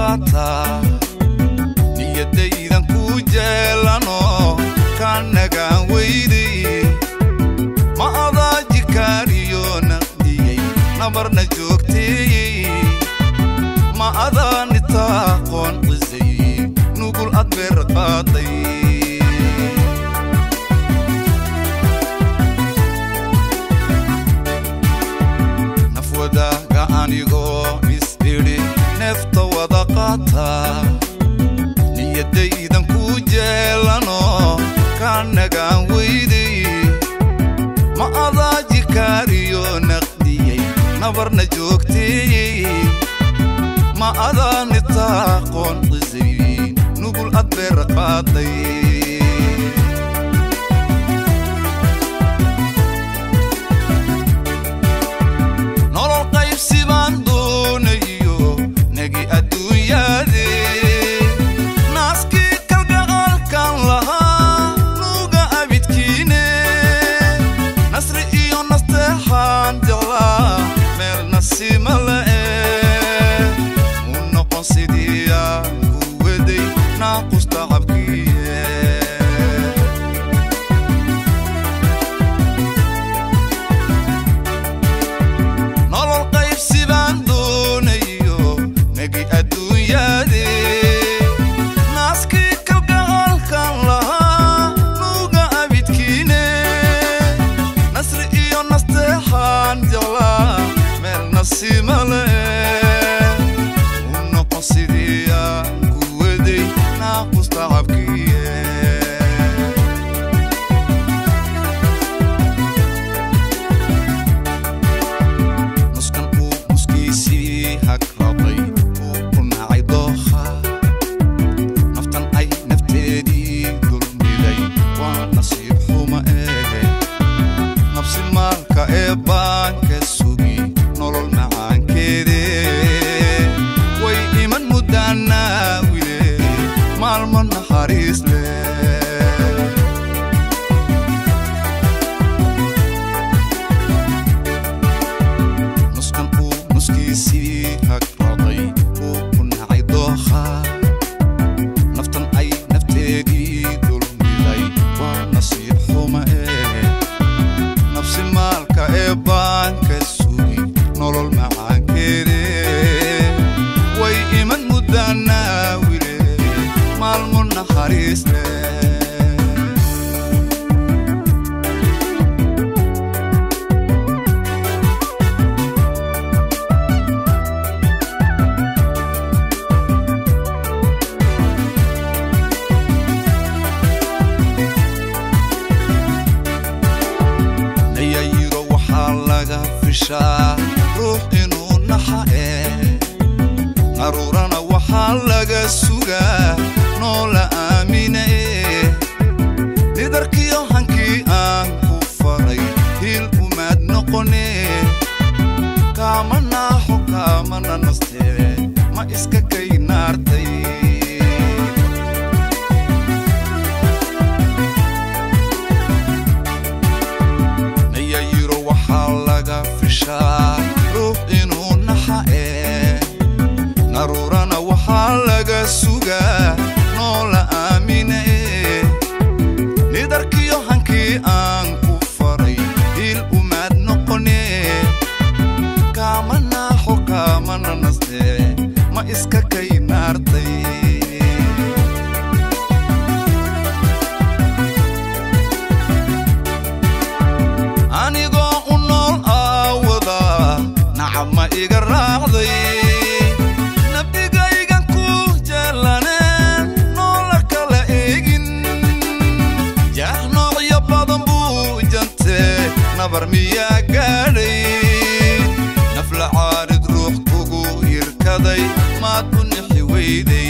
qaataa niyadaydan ku jeelano ka nagaan weyday ma adaa jikaariyo naqdiyey nabarna joogteeyey ma adaa nitaaqoon qisay nugul ad beer qaaday nafwadaaga anigoo is-idhi neefta wada qaataa niyadaydan ku jeelano ka nagaan weyday ma adaa jikaariyo naqdiyey nabarna joogteeyey ma adaa nitaaqoon qisay nugul ad beer qaaday nolol qaybsi baan doonayo nagi adduunyaade naaskii kalgacaalkan lahaa nuuga abidkiine nasri iyo nasteexaan jeclaa meel nasiima la'e mu noqon sidii aan ku waday naaqusta cabkiye nolol qaybsi baan doonayo nagi adduunyaade naaskii kalgacaalkan lahaa nuuga abidkiine nasri iyo nasteexaan jeclaa meel nasiima la'e u noqon sidii aan ku waday naaqusta cabkiye nuskan uu nuskiisii hagrabay uu ku nacay dookha naftan ay nafteedii dulmiday waa nasiib xuma eege nafsi maalka ee baanka sugi nolol macaankeede way iman muddaanaa wile maalmo naxariis leh nuskan uu nuskiisii hagrabay uu ku nacay dookha naftan ay nafteedii dulmiday waa nasiib xuma ee nafsi maalka ee baanka sugi nolol macaankeede way iman muddaanaa wile maalmo naxariis leh nayayiro waxaa laga fishaa ruux inuu naxa ee qaruurana waxaa laga sugaa noola aamina ee nidarkiyo hankii aan ku faray hiil umaad noqone kaama naaxo kaamana nastee ma iska kay naartay nayayiro waxaa laga fishaa ruux inuu naxa ee naruurana waxaa laga sugaa noola aamina ee nidarkiyo hankii aan ku faray hiil umaad noqone kaama naaxo kaamana nastee ma iska kay naartay anigoo u nool aawada nacab ma iga raacday nabdigaygan ku jeelaneen noola kala eegin jaah noocyo badan buu jantee nabar miyaa gaadhay nafla caarid ruux kugu irkaday maad u nixi weyday